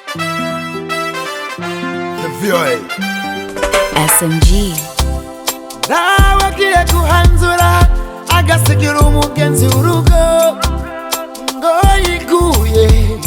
The VOA. SMG. nawagiye guhanzura agasigira umugenzi urugo ngo yiguye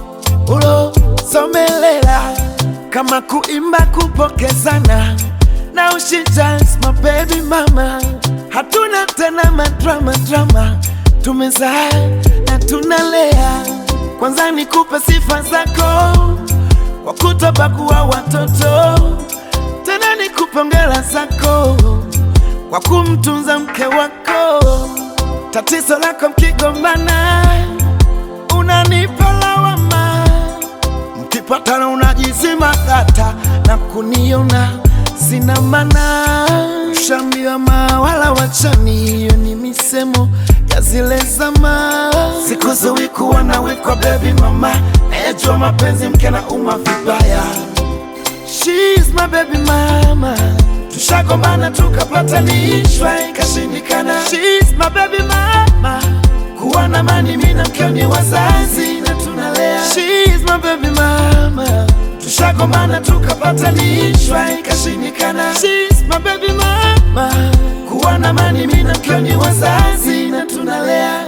ulosomelela kama kuimba kupokezana na ushijas my baby mama hatuna tena madrama drama tumezaa na tunalea kwanza nikupe sifa zako kwa kutobagua watoto tena nikupe hongera zako kwa kumtunza mke wako. Tatizo lako mkigombana, unanipa lawama, mkipatana unajizima data na kuniona sina maana. Ushambiwa mawala wachani, hiyo ni misemo ya zile zama. Siku ziwi kuwa nawe kwa baby mama, nayajua mapenzi mke na uma vibaya She's my baby mama. Tushagombana tukapatanishwa ikashindikana. She's my baby mama. Kuwa na mani mimi na mkeo ni wazazi na tunalea. She's my baby mama. Tushagombana tukapatanishwa ikashindikana. She's my baby mama. Kuwa na mani mimi na mkeo ni wazazi na tunalea.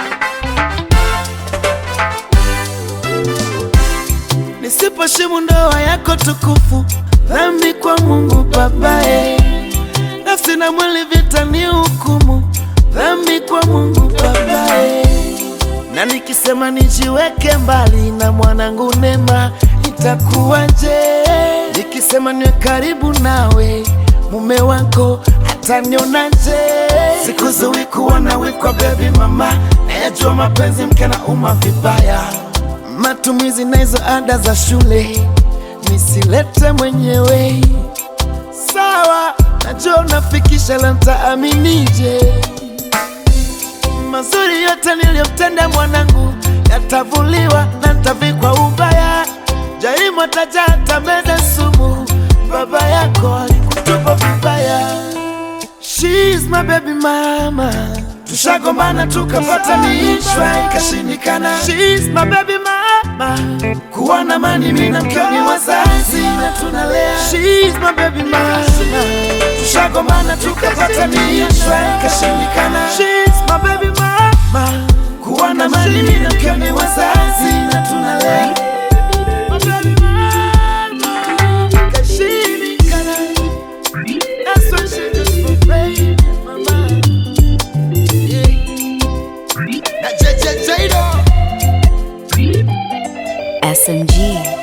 Nisiposhimu ndoa yako tukufu, dhambi kwa Mungu babae. Nafsi na mwili vita ni hukumu, dhambi kwa Mungu babae. Na nikisema nijiweke mbali na mwanangu Nema, itakuwaje? Nikisema niwe karibu nawe, mume wako atanionaje? Siku ziwi kuwa nawe kwa baby mama, nayajua mapenzi mke na uma vibaya matumizi na hizo ada za shule nisilete mwenyewe. Sawa, najua unafikisha, la nitaaminije? Mazuri yote niliyotenda mwanangu yatavuliwa na nitavikwa ubaya. Jarimu ataja atameza sumu, baba yako alikutupa vibaya. She's my baby mama. Tushagombana tukapatanishwa ikashindikana. She's my baby mama. Kuwa na mani mimi na mkeo ni wazazi na tunalea. She's my baby mama. Tushagombana tukapatanishwa ikashindikana. She's my baby mama. Kuwa na mani mimi na mkeo ni wazazi na tunalea. My baby mama. Ikashindikana. That's why she just for baby mama. Yeah. Na J J J do. SMG.